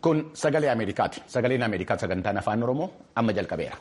Kun sagalee Ameerikaati. Sagaleen Ameerikaa sagantaan afaan Oromoo amma jalqabeera.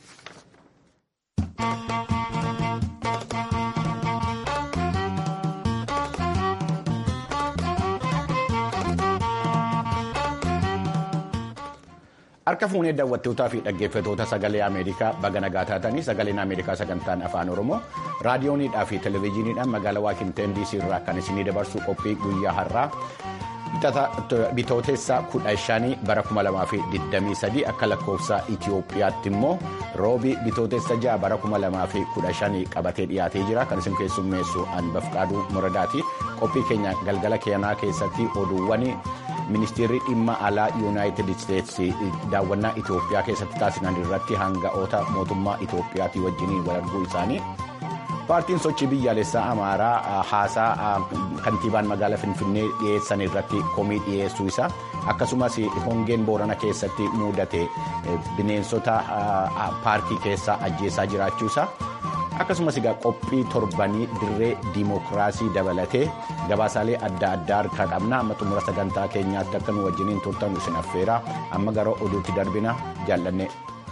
Harka fuunee daawwattootaa fi dhaggeeffatoota sagalee Ameerikaa baga nagaa taatanii sagaleen Ameerikaa sagantaan afaan Oromoo raadiyooniidhaa fi televezyiiniidhaan magaalaa Waashinten DC irraa kan isinii dabarsu qophii guyyaa har'aa bitootessa kudha shanii bara 2023 akka lakkoofsa Itiyoophiyaatti immoo roobii bitootessa ja'a bara 2015 qabatee dhiyaatee jira kan isin keessummeessu Anbafqaaduu Muradaati qophii keenya galgala keenyaa keessatti oduuwwan. ministeerri dhimma alaa yuunaayitid isteetsi daawwannaa itiyoophiyaa keessatti taasisan irratti hanga'oota mootummaa itiyoophiyaatii wajjiniin wal arguu isaanii paartiin sochii biyyaalessaa amaaraa haasaa kantiibaan magaalaa finfinnee dhiyeessan irratti komii dhiyeessuu isaa akkasumas hongeen boorana keessatti mudate bineensota paarkii keessaa ajjeesaa jiraachuu isaa akkasumas egaa qophii torbanii dirree diimokiraasii dabalatee gabaasaalee adda addaa harkaa qabna amma xumura sagantaa keenyaatti akka nu wajjiniin turtan isin affeera amma gara oduutti darbina jaallanne.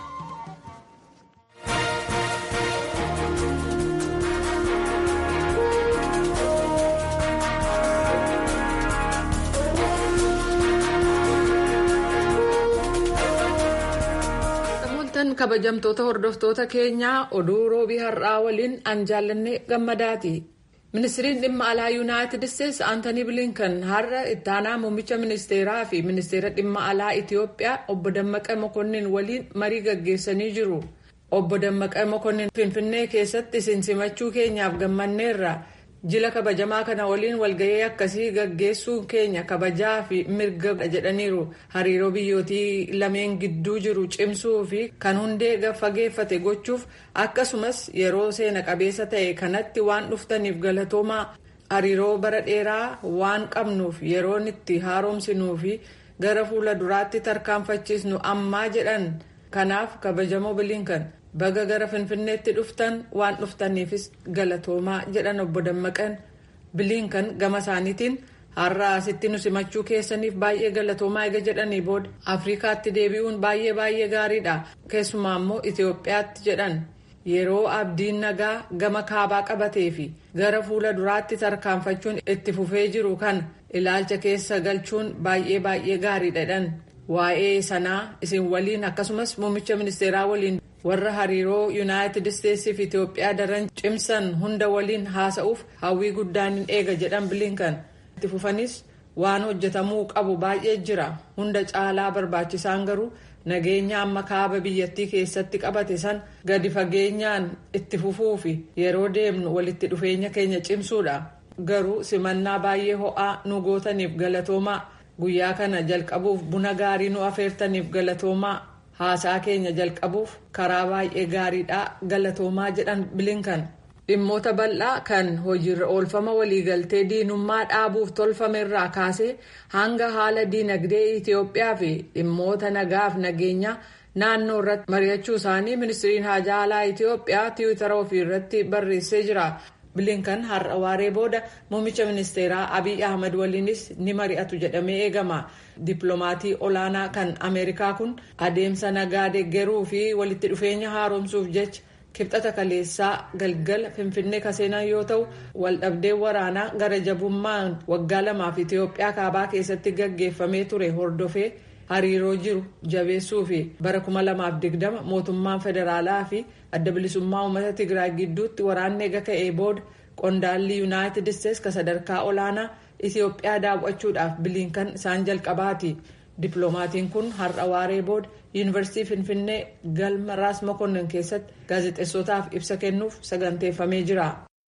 kabajamtoota hordoftoota keenyaa oduu roobii har'aa waliin an jaallanne gammadaati ministiriin dhimma alaa yuunaayitid isteetsi aantanii bilinkan har'a ittaanaa muummicha ministeeraa fi ministeera dhimma alaa itiyoophiyaa obbo dammaqa mokonnin waliin marii gaggeessanii jiru obbo dammaqa mokonnin finfinnee keessatti isin simachuu keenyaaf gammanneerra jila kabajamaa kana waliin walgahii akkasii gaggeessuun keenya kabajaa fi mirga jedhaniiru hariiroo biyyootii lameen gidduu jiru cimsuu fi kan hundee fageeffate gochuuf akkasumas yeroo seena qabeessa ta'e kanatti waan dhuftaniif galatoomaa hariiroo bara dheeraa waan qabnuuf yeroon itti haaromsinuu fi gara fuula duraatti tarkaanfachiisnu ammaa jedhan kanaaf kabajamoo bilinkan baga gara finfinneetti dhuftan waan dhuftaniifis galatoomaa jedhan obbo dammaqan bilinkan gama isaaniitiin har'a asitti nu simachuu keessaniif baay'ee galatoomaa eega jedhanii booda afrikaatti deebi'uun baay'ee baay'ee gaariidha keessumaa immoo itiyoophiyaatti jedhan yeroo abdiin nagaa gama kaabaa qabatee fi gara fuula duraatti tarkaanfachuun itti fufee jiru kan ilaalcha keessa galchuun baay'ee baay'ee gaariidha jedhan waa'ee sanaa isin waliin akkasumas muummicha ministeeraa waliin. warra hariiroo yuunaayitid isteetsii fi itiyoophiyaa daran cimsan hunda waliin haasa'uuf hawwii guddaan hin eega jedhan bilinkan itti fufanis waan hojjetamuu qabu baay'ee jira hunda caalaa barbaachisaan garuu nageenya amma kaaba biyyattii keessatti qabate san gadi fageenyaan itti fufuu fi yeroo deemnu walitti dhufeenya keenya cimsuudha garuu simannaa baay'ee ho'aa nu gootaniif galatoomaa guyyaa kana jalqabuuf buna gaarii nu afeertaniif galatoomaa. haasaa keenya jalqabuuf karaa baay'ee gaariidha galatoomaa jedhan bilinkan dhimmoota bal'aa kan hojiirra oolfama waliigaltee diinummaa dhaabuuf tolfamerraa kaasee hanga haala diinagdee itiyoophiyaa fi dhimmoota nagaaf nageenya naannoo irratti mari'achuu isaanii ministiriin haajaa alaa itiyoophiyaa tiwiitara ofii irratti barreessee jira bilinkan har'a waaree booda muummicha ministeeraa abiy ahmad waliinis ni mari'atu jedhamee eegama dippiloomatii olaanaa kan ameerikaa kun adeemsa nagaa deeggaruu fi walitti dhufeenya haaromsuuf jecha kibxata kaleessaa galgala finfinnee kaseenan yoo ta'u waldhabdeen waraanaa gara jabummaan waggaa lamaaf itiyoophiyaa kaabaa keessatti gaggeeffamee ture hordofee hariiroo jiru jabeessuu fi bara 2020 mootummaan federaalaa fi adda bilisummaa uummata tigraay gidduutti waraanni eega ka'ee booda qondaalli yuunaayitid isteetsi ka sadarkaa olaanaa itiyoophiyaa daawwachuudhaaf bilinkan isaan jalqabaati dippiloomatiin kun har'a waaree booda yuunivarsiitii finfinnee galma raas mokonnin keessatti gaazexeessotaaf ibsa kennuuf saganteeffamee jira.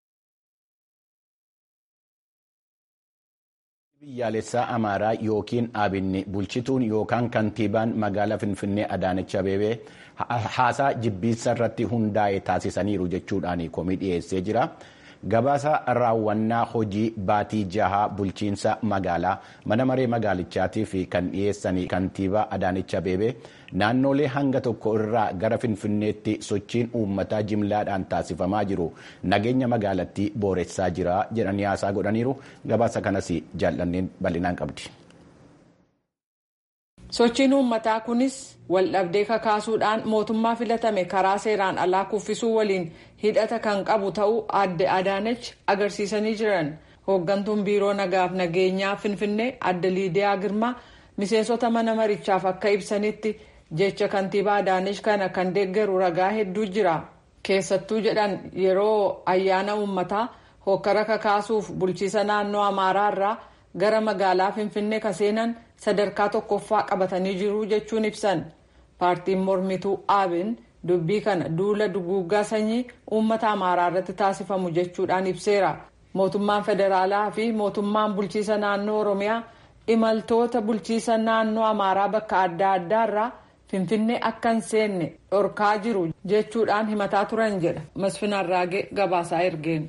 biyyaalessaa amaaraa yookiin abinni bulchituun yookaan kantiibaan magaalaa finfinnee adaanech abeebee haasaa jibbiinsa irratti hundaa'e taasisaniiru jechuudhaan komii dhiyeessee jira. gabaasa raawwannaa hojii baatii jahaa bulchiinsa magaalaa mana maree magaalichaatii fi kan dhiyeessanii kantiibaa adaanech abeebee naannolee hanga tokko irraa gara finfinneetti sochiin uummataa jimlaadhaan taasifamaa jiru nageenya magaalattii booressaa jira jedhanii haasaa godhaniiru gabaasa kanas jaallanneen bal'inaan qabdi. sochiin uummataa kunis waldhabdee kakaasuudhaan mootummaa filatame karaa seeraan alaa kuffisuu waliin hidhata kan qabu ta'uu adde adaanech agarsiisanii jiran hooggantuun biiroo nagaaf nageenyaa finfinnee adde liidiyaa girmaa miseensota mana marichaaf akka ibsanitti jecha kantiibaa adaanech kana kan deeggaru ragaa hedduu jira keessattuu jedhan yeroo ayyaana uummataa hokkara kakaasuuf bulchiisa naannoo amaaraa irraa gara magaalaa finfinnee ka seenan sadarkaa tokkoffaa qabatanii jiru jechuun ibsan paartiin mormituu aabin dubbii kana duula duguuggaa sanyii uummata amaaraa irratti taasifamu jechuudhaan ibseera mootummaan federaalaa fi mootummaan bulchiisa naannoo oromiyaa imaltoota bulchiisa naannoo amaaraa bakka adda addaa irraa finfinnee akka hin seenne dhorkaa jiru jechuudhaan himataa turan jedha masfin arraagee gabaasaa ergeen.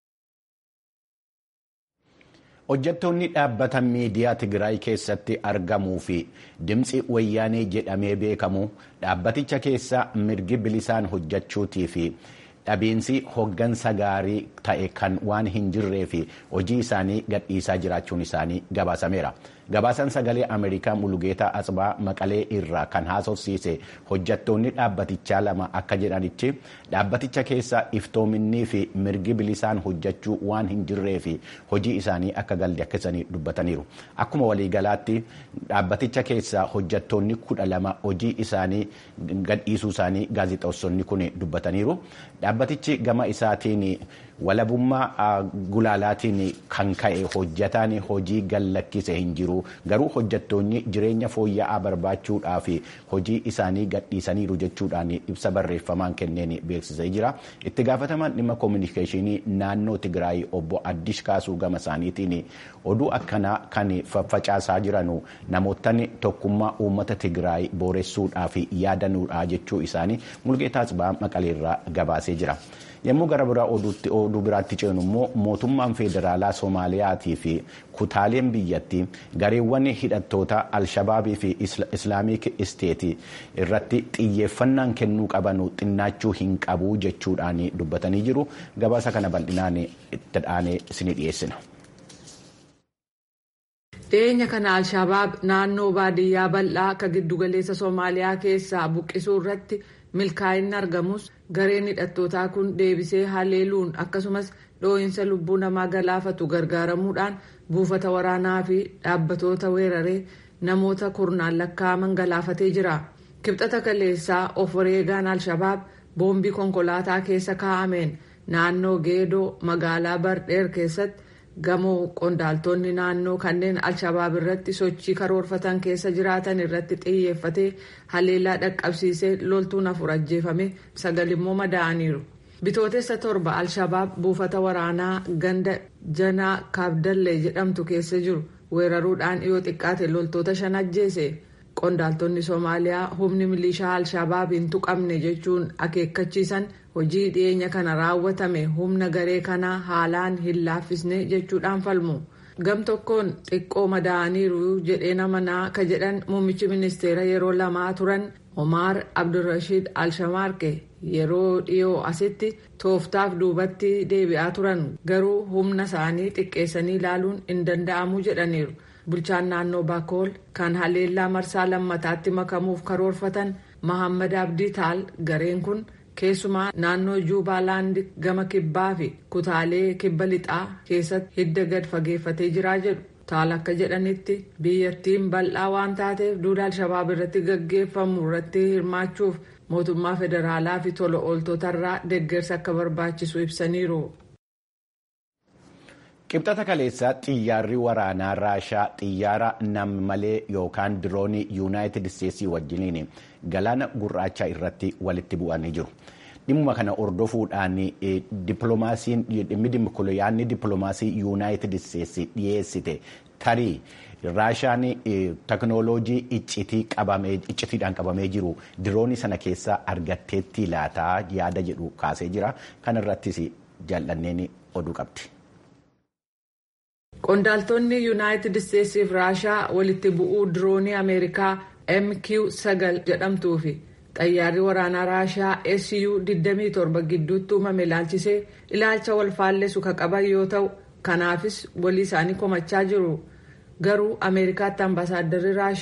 hojjettoonni dhaabbata miidiyaa tigraay keessatti argamuu fi dimtsi wayyaanee jedhamee beekamu dhaabbaticha keessa mirgi bilisaan hojjechuutii fi dhabiinsi hoggansa gaarii ta'e kan waan hin jirree fi hojii isaanii gadhiisaa jiraachuun isaanii gabaasameera. gabaasaan sagalee ameerikaa mulugeetaa asbaa maqalee irraa kan haasofsiise hojjattoonni dhaabbatichaa lama akka jedhanitti dhaabbaticha keessa iftoominnii fi mirgi bilisaan hojjechuu waan hin jirree fi hojii isaanii akka gadhiisanii dubbataniiru akkuma waliigalaatti dhaabbaticha keessa hojjattoonni kudha lama hojii isaanii gadhiisuu isaanii gaazexeessonni kun dubbataniiru dhaabbatichi gama isaatiin walabummaa gulaalaatiin kan ka'e hojjataan hojii gallakkise hin jiru garuu hojjattoonni jireenya fooyya'aa barbaachuudhaaf hojii isaanii gadhiisaniiru jechuudhaan ibsa barreeffamaan kenneen beeksisee jira itti gaafatamaan dhimma koominikeeshinii naannoo tigraay obbo addish kaasuu gama isaaniitiin oduu akkanaa kan faffacaasaa jiran namootni tokkummaa uummata tigraay booressuudhaaf yaadanuudha jechuu isaanii mulgeetaa Asbaa maqaleerraa gabaasee jira. yommuu gara biraa oduu biraatti ceenu immoo mootummaan federaalaa soomaaliyaatii fi kutaaleen biyyattii gareewwan hidhattoota alshabaabii fi islaamik isteetii irratti xiyyeeffannaan kennuu qaban xinnaachuu hin qabu jechuudhaan dubbatanii jiru gabaasa kana bal'inaan itti dhaanee isinii dhiyeessina. dhiyeenya kana alshabaab naannoo baadiyyaa bal'aa akka giddugaleessa soomaaliyaa keessaa buqqisuu irratti milkaa'inni argamus gareen hidhattootaa kun deebisee haleeluun akkasumas dhoo'insa lubbuu namaa galaafatu gargaaramuudhaan buufata waraanaa fi dhaabbatoota weeraree namoota kurnaan lakkaa'aman galaafatee jira kibxata kaleessaa of wareegaan alshabaab boombii konkolaataa keessa kaa'ameen naannoo geedoo magaalaa bardheer keessatti gamoo qondaaltonni naannoo kanneen alshabaab irratti sochii karoorfatan keessa jiraatan irratti xiyyeeffatee haleellaa dhaqqabsiisee loltuun afur ajjeefame sagal immoo madaa'aniiru. bitootessa torba alshabaab buufata waraanaa ganda janaa kaabdallee jedhamtu keessa jiru weeraruudhaan yoo xiqqaate loltoota shan ajjeese qondaaltonni soomaaliyaa humni milishaa alshabaab hin tuqamne jechuun akeekkachiisan hojii dhiyeenya kana raawwatame humna garee kanaa haalaan hin laaffisne jechuudhaan falmu gam tokkoon xiqqoo madaa'aniiru jedhee namanaa ka jedhan muummichi ministeera yeroo lamaa turan omaar abdulrashiid alshamaarqe yeroo dhiyoo asitti tooftaaf duubatti deebi'aa turan garuu humna isaanii xiqqeessanii ilaaluun hin danda'amu jedhaniiru. bulchaan naannoo baakool kan haleellaa marsaa lammataatti makamuuf karoorfatan mahammad abdii taal gareen kun keessumaa naannoo juubaalaandi gama kibbaa fi kutaalee kibba lixaa keessatti hidda gad fageeffatee jiraa jedhu taal akka jedhanitti biyyattiin bal'aa waan taateef duula alshabaab irratti gaggeeffamu irratti hirmaachuuf mootummaa federaalaa fi tola ooltotarraa deeggarsa akka barbaachisu ibsaniiru. qibxata kaleessaa xiyyaarri waraanaa raashaa xiyyaara nam-malee yookaan diroonii yuunaayitid isteetsii wajjiniin galaana gurraacha irratti walitti bu'anii jiru. dhimma kana hordofuudhaan yaadni dippiloomaasii yuunaayitid isteetsii dhiyeessite tarii raashaan teknooloojii iccitiidhaan qabamee jiru diroonii sana keessaa argatteetti laataa yaada jedhu kaasee jira kana irrattis jaallanneen oduu qabdi. qondaaltonni yuunaayitid isteetsiif raashaa walitti bu'uu diroonii ameerikaa mq9 jedhamtuu fi xayyaarri waraanaa raashaa su 27 gidduutti uumame ilaalchisee ilaalcha wal faallessu ka qaban yoo ta'u kanaafis walii isaanii komachaa jiru garuu ameerikaatti ambaasaaddarri raashaa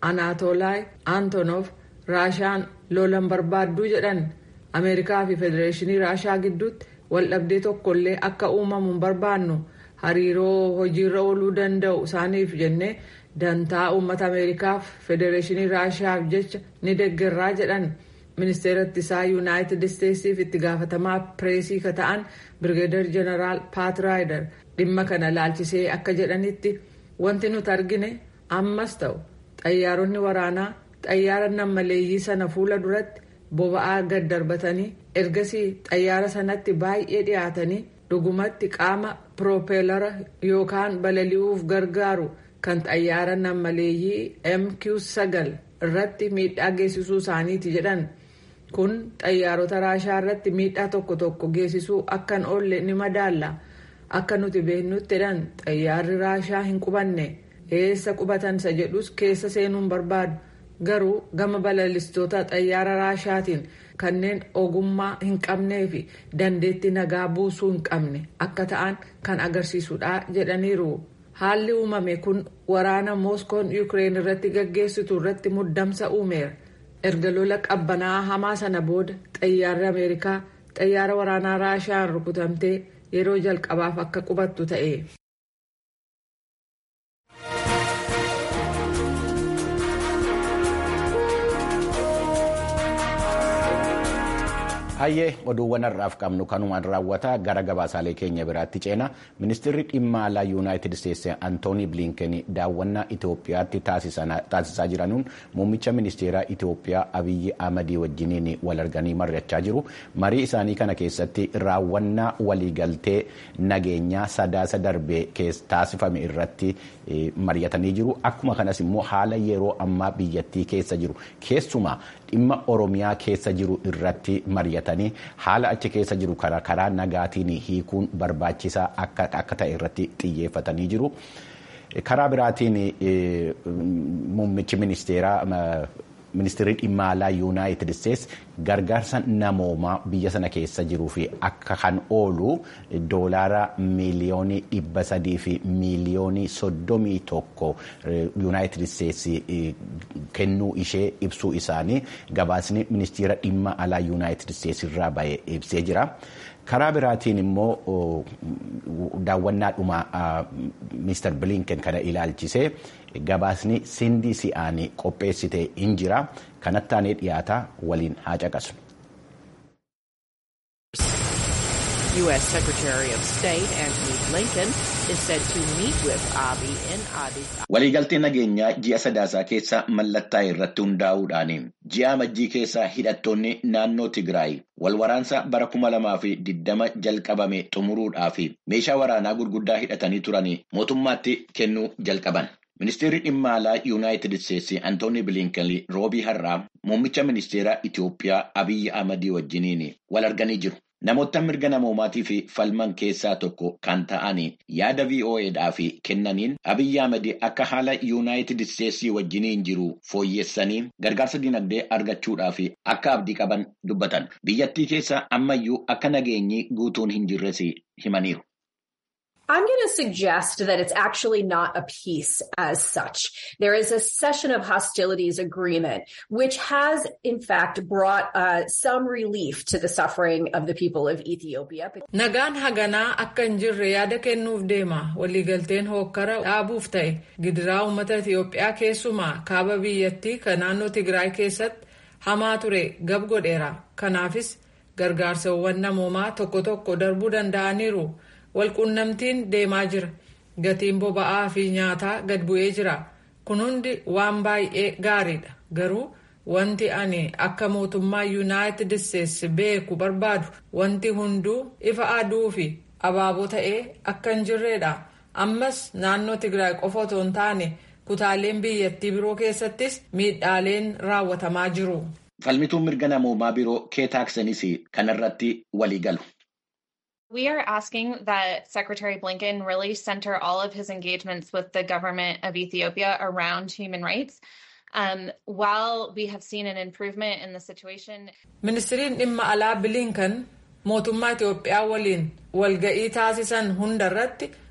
anaatoolaay antonof raashaan lolan barbaadduu jedhan ameerikaa fi federeeshinii raashaa gidduutti waldhabdee tokkollee akka uumamu hin barbaannu hariiroo hojiirra ooluu danda'u isaaniif jennee dantaa uummata ameerikaaf federeeshinii raashaaf jecha ni deeggarraa jedhan ministeera ittisaa yuunaayitid isteetsiif itti gaafatamaa pireesii ka ta'an birgeedar jeneraal paat raayidar dhimma kana laalchisee akka jedhanitti wanti nuti argine ammas ta'u xayyaaronni waraanaa xayyaara nammaleeyyii sana fuula duratti boba'aa gad darbatanii ergasii xayyaara sanatti baay'ee dhiyaatanii dhugumatti qaama piroopeelara yookaan balali'uuf gargaaru kan xayyaara nammaleeyyii mq9 irratti miidhaa geessisuu isaaniiti jedhan kun xayyaarota raashaa irratti miidhaa tokko tokko geessisuu akkan oolle ni madaalla akka nuti beeknutti jedhan xayyaarri raashaa hin qubanne eessa qubatan isa jedhus keessa seenuun barbaadu garuu gama balalistoota xayyaara raashaatiin kanneen ogummaa hin qabnee fi dandeettii nagaa buusuu hin qabne akka ta'an kan agarsiisudha jedhaniiru. haalli uumame kun waraana mooskoon yuukireen irratti gaggeessitu irratti muddamsa uumeera erga lola qabbanaa hamaa sana booda xayyaarri ameerikaa xayyaara waraanaa raashaan rukutamtee yeroo jalqabaaf akka qubattu ta'e. hayyee oduuwwan har'aaf qabnu kanumaan raawwata gara gabaasaalee keenya biraatti ceena ministeerri dhimma alaa yuunaayitid isteetsi antoonii bilinken daawwannaa itoophiyaatti taasisaa jiranuun muummicha ministeeraa itoophiyaa abiyyi ahmadii wajjiniin wal arganii mari'achaa jiru marii isaanii kana keessatti raawwannaa waliigaltee nageenyaa sadaasa darbee taasifame irratti mari'atanii jiru akkuma kanas immoo haala yeroo ammaa biyyattii keessa jiru keessumaa dhimma oromiyaa keessa jiru irratti mari'atanii haala achi keessa jiru karaa nagaatiin hiikuun barbaachisaa akka ta'e irratti xiyyeeffatanii jiru. karaa biraatiin muummichi ministeeraa ministeerri dhimma alaa yuunaayitid isteetsi gargaarsa namoomaa biyya sana keessa jiruu fi akka kan oolu doolaara miiliyoonii dhibba sadii fi miiliyoonii soddomii tokko yuunaayitid isteetsi kennuu ishee ibsuu isaanii gabaasni ministeera dhimma alaa yuunaayitid isteetsi irraa ba'e ibsee jira. karaa biraatiin immoo daawwannaadhuma mister bilinken kana ilaalchisee gabaasni sindii si'aanii qopheessite hin jira kanatti aanee dhiyaata waliin haa caqasnu. U.S. Secretary of State Antony Blinken is said to meet with Abiy in Addis Waliigaltee nageenyaa ji'a sadaasaa keessa mallattaa'e irratti hundaa'uudhaan ji'a amajjii keessa hidhattoonni naannoo Tigraay wal waraansa bara kuma lamaa fi diddama jalqabame xumuruudhaaf meeshaa waraanaa gurguddaa hidhatanii turan mootummaatti kennuu jalqaban. Ministeerri dhimma alaa Yuunaayitid Isteetsi Antooni Bilinken roobii har'aa muummicha ministeeraa Itoophiyaa Abiyyi Ahmadii wajjiniin wal arganii jiru. Namoota mirga namoomaatii fi falman keessaa tokko kan ta'an yaada VOAdhaaf kennaniin Abiyyi Ahmad akka haala Yuunaayitid Isteetsii wajjiniin jiru fooyyessanii gargaarsa dinagdee argachuudhaaf akka abdii qaban dubbatan. Biyyattii keessa ammayyuu akka nageenyi guutuun hin jirres himaniiru. I'm going to suggest that it's actually not a peace as such. There is a cessation of hostilities agreement, which has in fact brought uh, some relief to the suffering of the people of Ethiopia. Nagaan haganaa akka hin jirre yaada kennuuf deema. Waliigalteen hookkara dhaabuuf ta'e gidiraa uummata Itiyoophiyaa keessumaa kaaba biyyattii kan naannoo Tigraay keessatti hamaa ture gab godheera. Kanaafis gargaarsawwan namoomaa tokko tokko darbuu danda'aniiru. walquunnamtiin deemaa jira gatiin boba'aa fi nyaataa gad bu'ee jira kun hundi waan baay'ee gaariidha garuu wanti ani akka mootummaa yuunaayitid isteetsi beeku barbaadu wanti hunduu ifa aduu fi abaaboo ta'ee akka hin jirredha ammas naannoo tigraay qofa otoo hin taane kutaaleen biyyattii biroo keessattis miidhaaleen raawwatamaa jiru. falmituun mirga namoomaa biroo keetaaksanis kanarratti walii galu. We are asking that Secretary Blinken really center all of his engagements with the government of Ethiopia around human rights. Um, while we have seen an improvement in the situation. Ministiriin dhimma alaa Bilinkan mootummaa Itoophiyaa waliin walga'ii taasisan hundarratti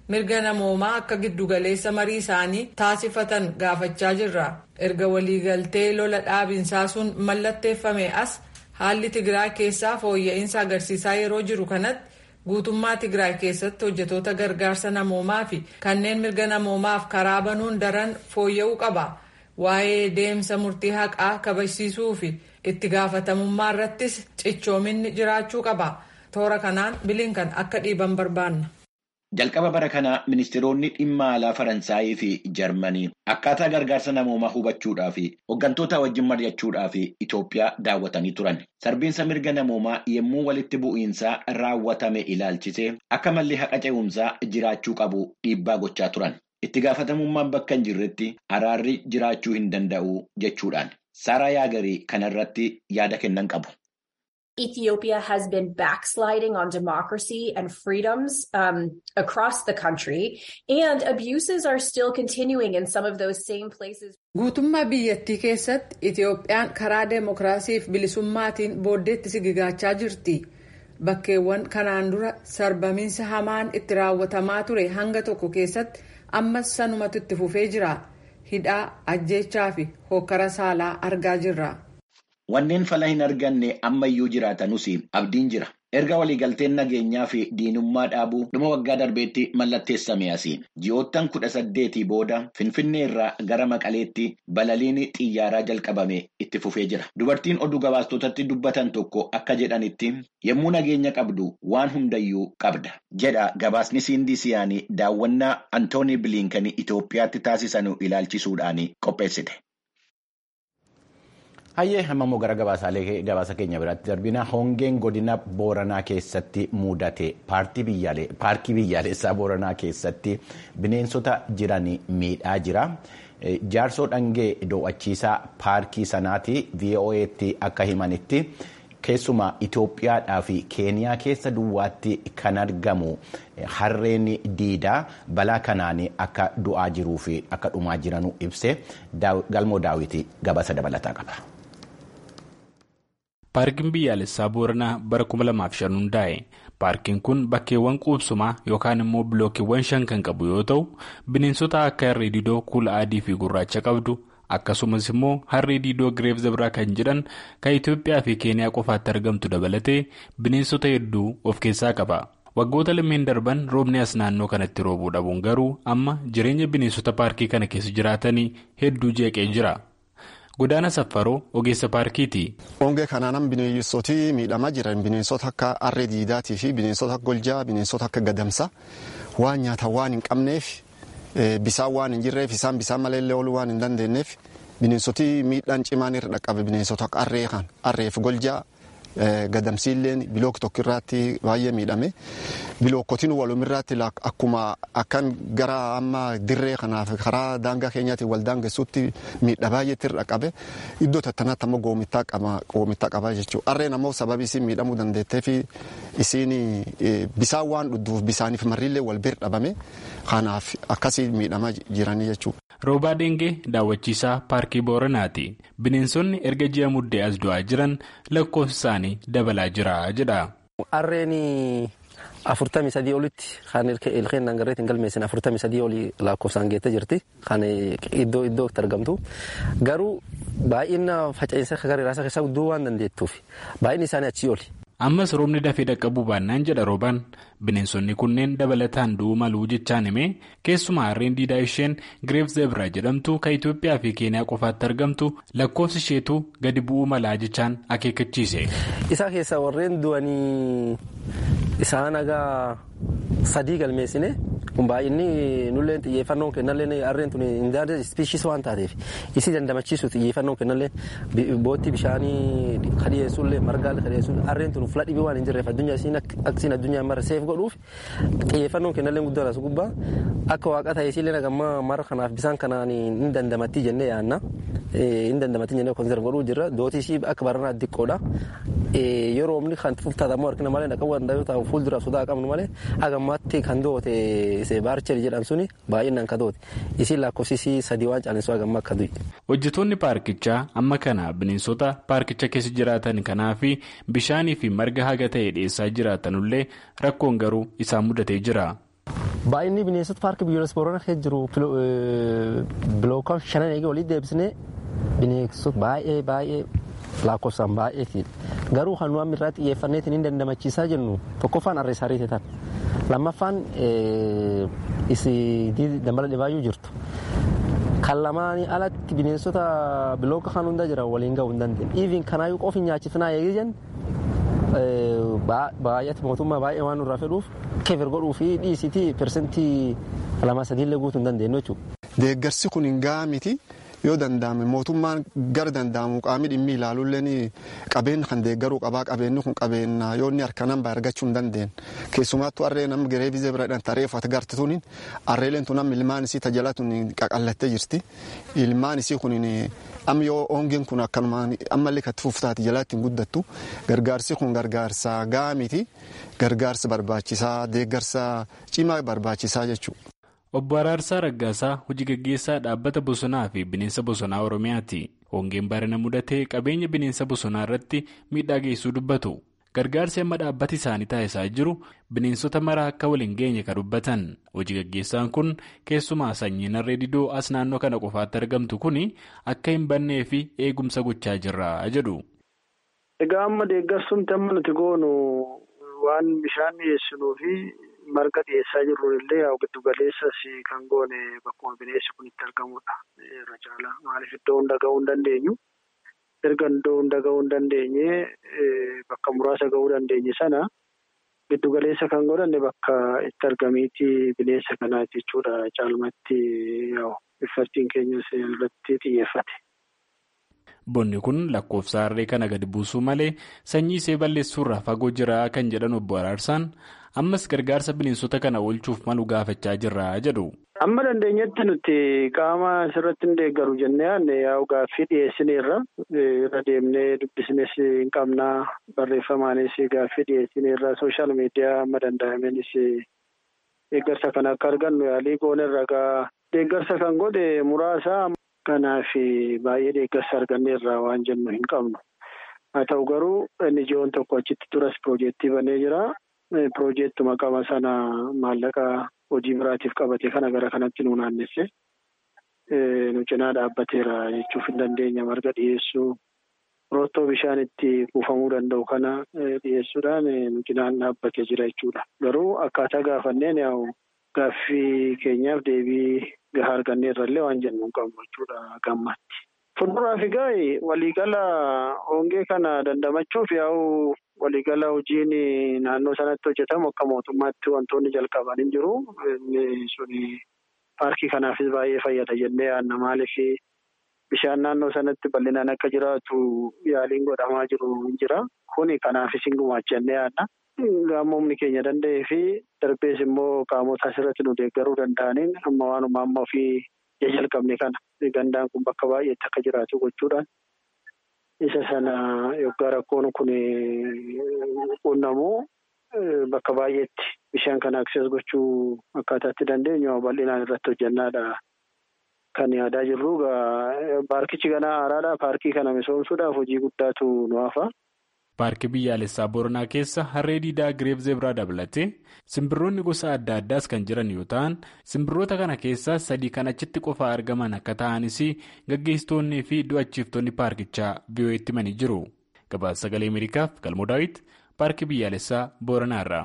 mirga namoomaa akka giddugaleessa marii isaanii taasifatan gaafachaa jirra erga waliigaltee lola dhaabinsaa sun mallatteeffame as haalli tigraay keessaa fooyya'insa agarsiisaa yeroo jiru kanatti guutummaa tigraay keessatti hojjetoota gargaarsa namoomaa fi kanneen mirga namoomaaf karaa banuun daran fooyya'uu qaba waa'ee deemsa murtii haqaa kabachiisuu fi itti gaafatamummaa irrattis cichoominni jiraachuu qaba toora kanaan bilinkan akka dhiiban barbaanna. Jalqaba bara kanaa ministeeronni dhimma alaa Faransaayii fi Jarmanii akkaataa gargaarsa namoomaa hubachuudhaa fi hooggantoota wajjin mari'achuudhaa fi Itoophiyaa daawwatanii turan. Sarbiinsa mirga namoomaa yommuu walitti bu'iinsaa raawwatame ilaalchisee akka malli haqa ce'umsaa jiraachuu qabu dhiibbaa gochaa turan. Itti gaafatamummaan bakka hin jirretti araarri jiraachuu hin danda'u jechuudhaan. Saaraa Yaagarii kanarratti yaada kennan qabu. Ethiopia has been backsliding on democracy and freedoms um, across the country, and abuses are still continuing in some of those same places. Guutummaa biyyattii keessatti Itoophiyaan karaa deemokiraasiif bilisummaatiin booddeetti sigigaachaa jirti. Bakkeewwan kanaan dura sarbamiinsa hamaan itti raawwatamaa ture hanga tokko keessatti ammas sanumatu itti fufee jira. Hidhaa, ajjeechaa fi hokkara saalaa argaa jirra. Wanneen fala hin arganne ammayyuu jiraatanus abdiin jira. Erga waliigalteen nageenyaa fi diinummaa dhaabuu dhuma waggaa darbeetti mallatteessame asiin ji'oottan kudha saddeetii booda Finfinnee irraa gara Maqaleetti balaliin xiyyaaraa jalqabame itti fufee jira. Dubartiin oduu gabaastotatti dubbatan tokko akka jedhanitti yommuu nageenya qabdu waan hundayyuu qabda jedha gabaasni Siindisiyaanii daawwannaa Antoonii Biliinkanii Itoophiyaatti taasisan ilaalchisuudhaan qopheessite. Hayyee hammammoo gara gabaasa keenya biraatti darbina hongeen godina booranaa keessatti mudate paarkii biyyaalessaa booranaa keessatti bineensota jiran miidhaa jira. Jaarsoo dhangee do'achiisaa paarkii sanaati VOA'tti akka himanitti keessumaa Itoophiyaadhaa fi Keeniyaa keessa duwwaatti kan argamu harreen diidaa balaa kanaan akka du'aa jiruu fi akka dhumaa jiranuu ibse galmoo daawwitii gabaasa dabalataa qaba. Paarkiin biyyaalessaa Booranaa bara 2005 hundaa'e. Paarkiin kun bakkeewwan quubsumaa yookaan immoo bilookiiwwan shan kan qabu yoo ta'u, bineensota akka harree didoo kuula adii fi gurraacha qabdu akkasumas immoo harree didoo gireef zabraa kan jedhan kan Itoophiyaa fi Keeniyaa qofaatti argamtu dabalatee bineensota hedduu of keessaa qaba. Waggoota lameen darban roobni as naannoo kanatti roobuu dhabuun garuu amma jireenya bineensota paarkii kana keessa jiraatanii hedduu jeeqee jira. Godaana Saffaroo ogeessa paarkiiti. Hongee kanaan bineensoti miidhamaa jiran bineensota akka harree diidaatii fi bineensota akka goljaa bineensota akka gadamsa waan nyaata waan hin qabneef bisaan waan hin jirreef isaan bisaan malee ooluu waan hin dandeenyeef bineensoti miidhaan cimaan irra dhaqqabe bineensota akka harree kan harreef goljaa gadamsiilleen bilook tokko irratti baay'ee miidhame bilookotiin walumirratti akkuma akkan gara amma dirree kanaaf karaa daangaa keenyaatiin wal daangessuutti miidha baay'eetti irra qabe iddoo tattanaatti ammoo goomittaa qaba jechuudha. Harreen ammoo sababii isiin miidhamuu dandeettee fi isiin bisaan waan dhudhuuf bisaaniif marrillee wal bira dhabame kanaaf akkasii miidhamaa jiranii jechuudha. Roobaa Deengee daawwachiisaa paarkii Booranaati. Bineensonni erga ji'a muddee as du'aa jiran lakkoofsi isaanii dabalaa jira jedha. Harreen afurtamii sadii olitti kan ilkeen dangarreetiin galmeessin afurtamii sadii olii lakkoofsaan geettee jirti. Kan iddoo iddootti argamtu. Garuu baay'ina faca'insa gara irraa keessaa guddoo waan dandeettuuf baay'inni isaanii achii oli. ammas roobni dafee dhaqqabuu baannaan jedha roobaan bineensonni kunneen dabalataan du'uu maluu jechaan himee keessumaa harreen diidaa isheen gireef zebra jedhamtu kan Itoophiyaa fi Keeniyaa qofaatti argamtu lakkoofsi isheetu gadi bu'uu malaa jechaan akeekkachiise. Isaa keessaa warreen du'anii isaan hagaa sadii galmeessine kun baay'inni nulleen xiyyeeffannoon kennallee harreen tun indaada ispiishis waan taateef isii dandamachiisu xiyyeeffannoon kennallee bootti bishaanii kadhiyeessullee margaallee kadhiyeessuun harreen tun fula dhibii waan hin jirreef addunyaa isiin akkasiin addunyaa mara seef godhuuf xiyyeeffannoon kennallee guddaan as gubbaa akka waaqa ta'e isiillee nagammaa mara kanaaf bisaan kanaan hin dandamattii jennee yaanna hin dandamattii jennee konserv godhuu jirra dootii isii akka baranaa xiqqoodha yeroo omni kan fuftaatamu harkina malee dhaqabu danda'u ta'u fuulduraaf sodaa qabnu malee hagammaatti kan doote baarcheri jedhan suni baay'inaan ka doote isiin lakkoofsisii sadii waan caalessu hagamma akka du'i. Hojjetoonni paarkichaa amma kana bineensota paarkicha keessa jiraatan kanaa fi bishaanii fi marga haga ta'e dhiyeessaa jiraatanullee rakkoon garuu isaan mudatee jira. Baay'inni bineensota paarkii biyyoolessa Booranaa keessa jiru bilookaan shanan eegee walitti deebisnee bineensota baay'ee baay'ee lakkoofsaan baay'eeti. Garuu kan nuyi irraa xiyyeeffanneetiin hin dandamachiisaa jennu tokkoffaan harree saarii ta'an lammaffaan isii dambala dhibaayyuu jirtu. Kan lamaanii alatti bineensota bilooka kan hunda jiran waliin gahuu hin dandeenye. Iivin kanaayyuu qofi nyaachifnaa eegee jennu baay'ate mootummaa baay'ee waan nurraa fedhuuf keefir godhuu fi dhiisitii persentii lama sadiillee guutuu hin dandeenyu jechuudha. Deeggarsi kun hin gahaa miti yoo danda'ame mootummaan gara danda'amu qaamni dhimmi ilaaluulleen qabeenya kan deeggaruu qabaa qabeenyi kun qabeenya yoo inni harka namba argachuu hin dandeenye keessumaattuu harree nama giree bizee bira dhan tareef ati gartituun harreeleen tun amma ilmaan isii tajaajilatuun qaqallattee jirti ilmaan isii kun amma yoo hongeen kun akkanumaan ammallee katti fuftaati jalaatti hin guddattu gargaarsi kun gargaarsa gahaa miti gargaarsa barbaachisaa deeggarsa cimaa barbaachisaa jechuudha. Obbo Araarsaa Raggaasaa hojii gaggeessaa dhaabbata bosonaa fi bineensa bosonaa Oromiyaati. Hongeen barana mudatee qabeenya bineensa bosonaa irratti miidhaa geessuu dubbatu. Gargaarsi amma dhaabbati isaanii taasisaa jiru bineensota maraa akka waliin geenye kan dubbatan. Hojii gaggeessaan kun keessumaa sanyiin harree didoo as naannoo kana qofaatti argamtu kun akka hin bannee fi eegumsa gochaa jirra jedhu. Egaa amma deeggarsuun amma nuti goonu waan bishaan dhiyeessinuu fi. marga dhiyeessaa jirru illee yaa giddu galeessas kan goone bakkuma bineensi kun itti argamudha. Irra caalaa maaliif iddoo hunda gahuu hin dandeenyu erga iddoo hunda gahuu hin dandeenye bakka muraasa gahuu dandeenye sana giddu galeessa kan godhanne bakka itti argamiiti bineensa kanaati jechuudha caalmatti iffattiin keenyas irratti xiyyeeffate. Bonni kun lakkoofsa harree kana gadi buusuu malee sanyii ishee balleessuurraa fagoo jira kan jedhan obbo Araarsaan ammas gargaarsa bineensota kana oolchuuf malu gaafachaa jirra jedhu. Amma dandeenyetti nuti qaama asirratti hin deeggaru jennee yaadne yaa'u gaaffii dhiyeessineerra irra deemnee dubbisnes hin qabnaa barreeffamaanis gaaffii dhiyeessineerra sooshaal miidiyaa amma danda'amenis deeggarsa kan akka argannu yaalii goonerra gaa deeggarsa kan godhe muraasa. Kanaaf baay'ee deeggarsa arganneerraa waan jennu hin qabnu. Haa ta'u garuu inni ji'oon tokko achitti turas piroojeektii banee jira. Piroojeektuma qaba sana maallaqa hojii biraatiif qabate kana gara kanatti nu naannesse. Nu cinaa dhaabbateera jechuuf hin dandeenya marga dhiyeessuu. Roottoo bishaan itti kuufamuu danda'u kana dhiyeessuudhaan nu cinaan dhaabbatee jira jechuudha. Garuu akkaataa gaafanneen yaa'u gaaffii keenyaaf deebii. Gahaa arganneerrallee waan jennu hin qabnu jechuudha gammatti. Fuulduraaf egaa waliigala hongee kana dandamachuuf yaa'u waliigala hojiin naannoo sanatti hojjetamu akka mootummaatti wantoonni jalqaban hin jiru. Inni suni paarkii kanaafis baay'ee fayyada jennee yaadna maaliif bishaan naannoo sanatti bal'inaan akka jiraatu yaaliin godhamaa jiru hin jira. Kuni kanaafis hin gumaacha jennee yaadna. Gaamomni keenya danda'ee fi darbees immoo qaamota asirratti nu deeggaruu danda'aniin amma waanuma amma ofii jalqabne kana gandaan kun bakka baay'eetti akka jiraatu gochuudhaan isa sana yoggaa rakkoon kun qunnamu bakka baay'eetti bishaan kana akses gochuu akkaataatti dandeenyu bal'inaan irratti hojjannaadha. Kan yaadaa jirru paarkichi ganaa haaraadha. Paarkii kana misoomsuudhaaf hojii guddaatu nu hafa. Paarkii biyyaalessaa Booranaa keessa harree diidaa Gireef Zeebiraa dabalatee simbirroonni gosa adda addaas kan jiran yoo ta'an simbirroota kana keessaa sadii kan achitti qofaa argaman akka ta'anis gaggeessitoonnii fi do'achiiftonni paarkichaa biyyooti himanii jiru. Gabaasa sagalee Ameerikaaf Galmoo Daawit paarkii biyyaalessaa Booranaa irraa.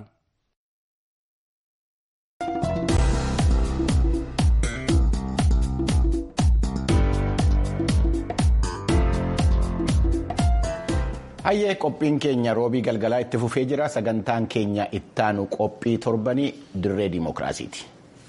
Hayyee qophiin keenya roobii galgalaa itti fufee jira sagantaan keenya ittaanu qophii torbanii dirree dimookiraasiiti.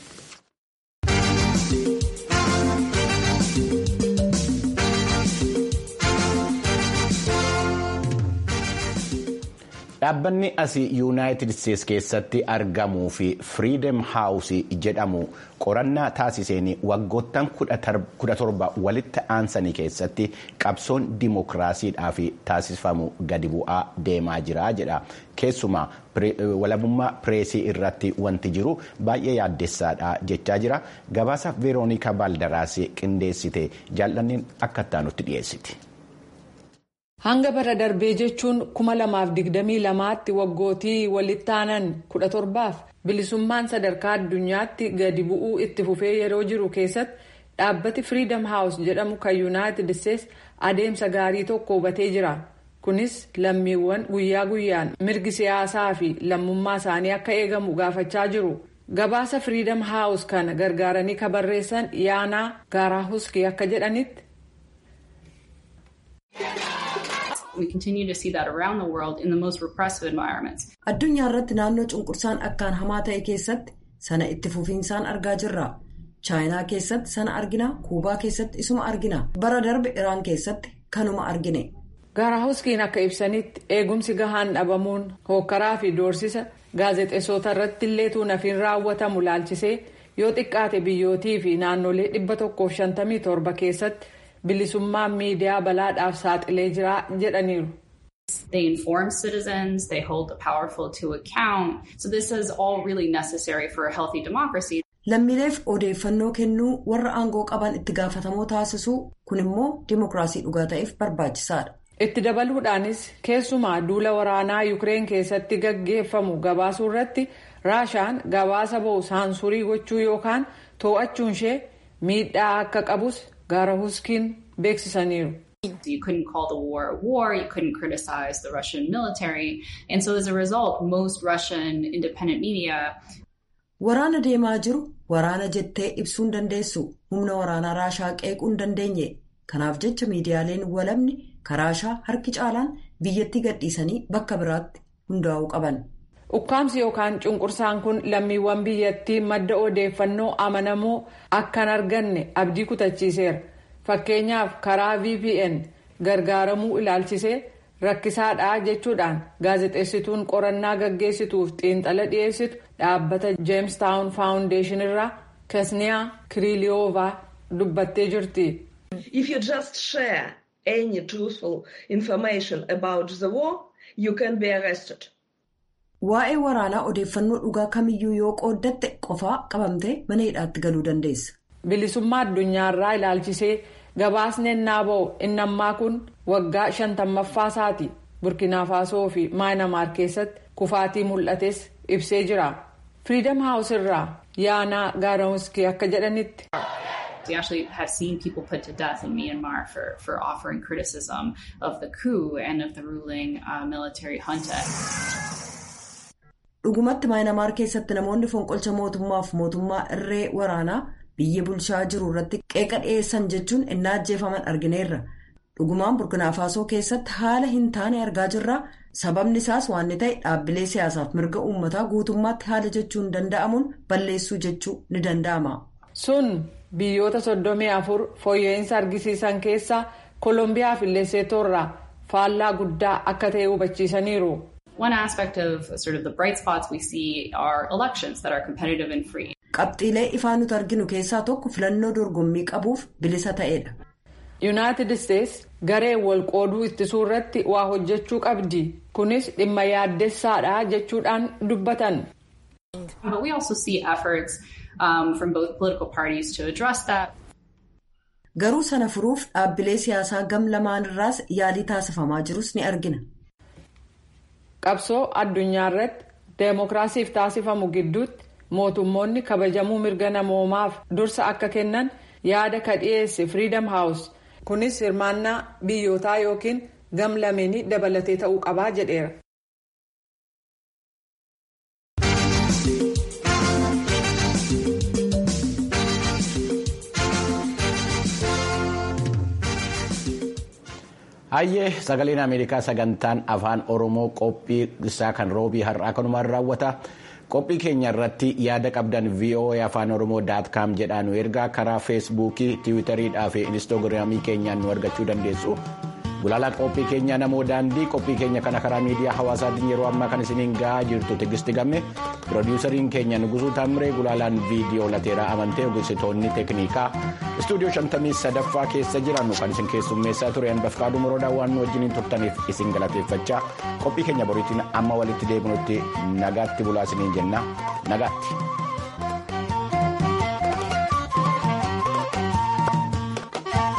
Dhaabbanni asii yuunaayitid Isteets keessatti argamuu fi Firiidem Haawusii jedhamu qorannaa taasiseen waggoottan kudha torba walitti aansanii keessatti qabsoon dimookiraasiidhaaf taasifamu gadi bu'aa deemaa jira jedha. Keessumaa walabummaa pireesii irratti wanti jiru baay'ee yaaddessaadha jechaa jira. Gabaasa Veeroonika Baaldaraas qindeessite jaallanneen akka itti dhiyeessiti. Hanga bara darbee jechuun kuma lamaaf digdamii lamaatti waggootii walitti aanan kudha torbaaf bilisummaan sadarkaa addunyaatti gadi bu'uu itti fufee yeroo jiru keessatti dhaabbati firiidam haawus jedhamu kan yuunaayitid isteetsi adeemsa gaarii tokko hubatee jira kunis lammiiwwan guyyaa guyyaan mirgi siyaasaa fi lammummaa isaanii akka eegamu gaafachaa jiru gabaasa firiidam haawus kana gargaaranii ka barreessan yaanaa gaaraahuskii akka jedhanitti. addunyaa irratti naannoo cunqursaan akkaan hamaa ta'e keessatti sana itti fufiinsaan argaa jirra chaayinaa keessatti sana argina kuubaa keessatti isuma argina bara darbe iraan keessatti kanuma argine. gaaraahuskiin akka ibsanitti eegumsi gahaan dhabamuun hookkaraa fi doorsisa gaazexeessota irratti illee tuunafiin raawwatamu laalchisee yoo xiqqaate biyyootii fi naannolee 157 keessatti bilisummaan miidiyaa balaadhaaf saaxilee jira jedhaniiru. They inform citizens, they hold the powerful to account. So this is all really necessary for a healthy democracy. Lammiileef odeeffannoo kennuu warra aangoo qaban itti gaafatamoo taasisuu kun immoo dimokiraasii dhugaa ta'eef barbaachisaadha. Itti dabaluudhaanis keessumaa duula waraanaa Yukireen keessatti gaggeeffamu gabaasuu irratti Raashaan gabaasa ba'u saansurii gochuu yookaan to'achuun ishee miidhaa akka qabus gaaraahuskiin beeksisaniiru. You couldn't call the war a war, you couldn't criticize the Russian military, and so as a result, most Russian independent media. Waraana deemaa jiru waraana jettee ibsuu hin dandeessu humna waraanaa raashaa qeequu hin dandeenye kanaaf jecha miidiyaaleen walabni karaashaa harki caalaan biyyatti gadhiisanii bakka biraatti hundaa'uu qaban. Ukkaamsi yookaan cunqursaan kun lammiiwwan biyyattii madda odeeffannoo amanamoo akkan arganne abdii kutachiiseera. Fakkeenyaaf karaa VPN gargaaramuu ilaalchisee rakkisaadha jechuudhaan gaazexeessituun qorannaa gaggeessituuf xiinxala dhiyeessitu dhaabbata James Town Foundation irraa Kesniyaa Kiriiliyoovaa dubbattee jirti. If you just share any truthful information about the war, you can be arrested. Waa'ee waraanaa odeeffannoo dhugaa kamiyyuu yoo qooddatte qofaa qabamtee mana hidhaatti galuu dandeessa. Bilisummaa addunyaarraa ilaalchisee gabaasni ennaa ba'u inni ammaa kun waggaa shantammaffaa isaati. Burkina Faasoo fi Maayinamaar keessatti kufaatii mul'ates ibsee jira. Freedom House irraa yaanaa gaaramuskii akka jedhanitti. We actually have seen people put to death in Myanmar for, for offering criticism of the coup and of the ruling uh, military junta. Dhugumatti Maayinamaar keessatti namoonni fonqolcha mootummaaf mootummaa irree waraanaa biyya bulchaa jiru irratti qeeqa dhiyeessan jechuun innaa ajjeefaman argineerra. Dhugumaan Burkina Faasoo keessatti haala hin taane argaa jirra. Sababni isaas waan ta'e dhaabbilee siyaasaaf mirga uummataa guutummaatti haala jechuun danda'amuun balleessuu jechuu ni danda'ama. Sun biyyoota soddomii afur fooyya'insa argisiisan keessaa Koolombiyaa fi Leeseetoorraa faallaa guddaa akka ta'e hubachiisaniiru. One aspect of sort of the bright spots we see are elections that are competitive and free. Qabxiilee ifaa nuti arginu keessaa tokko filannoo dorgommii qabuuf bilisa ta'edha. Yuunaayitid Isteetsi gareen wal qooduu ittisuu irratti waa hojjechuu qabdi. Kunis dhimma yaaddessaadha jechuudhaan dubbatan. But we also see efforts um, from both political parties to address that. Garuu sana furuuf dhaabbilee siyaasaa gam lamaan irraas yaalii taasifamaa jirus ni argina. Qabsoo addunyaa irratti deemokiraasiif taasifamu gidduutti mootummoonni kabajamuu mirga namoomaaf dursa akka kennan yaada ka dhiyeesse Freedom House kunis hirmaannaa biyyootaa yookiin gam lameenii dabalatee ta'uu qabaa jedheera. Hayyee sagaleen Ameerikaa sagantaan afaan Oromoo qophii isaa kan roobii har'aa kanumaan raawwata. Qophii keenya irratti yaada qabdan VOA afaan Oromoo daat kaam jedhaa nu ergaa karaa feesbuukii, tiwiitariidhaa fi inistoogiraamii keenyaan nu argachuu dandeessu. Gulaalaa qophii keenya namoo daandii qophii keenya kana karaa miidiyaa hawaasaatiin yeroo ammaa kan isiniin gahaa jirtu Tigisti Gamme piroodiwusariin keenya Nugusuu Taammiree gulaalaan viidiyoo lateeraa amantee ogeessitoonni teeknikaa istuudiyoo shantamii sadaffaa keessa jiran kan isin keessummeessaa ture hanbafqaaduu moroodhaa waan nu wajjiniin turtaniif isin galateeffachaa qophii keenya boriitiin amma walitti deebinutti nagaatti bulaa isiniin jenna nagaatti.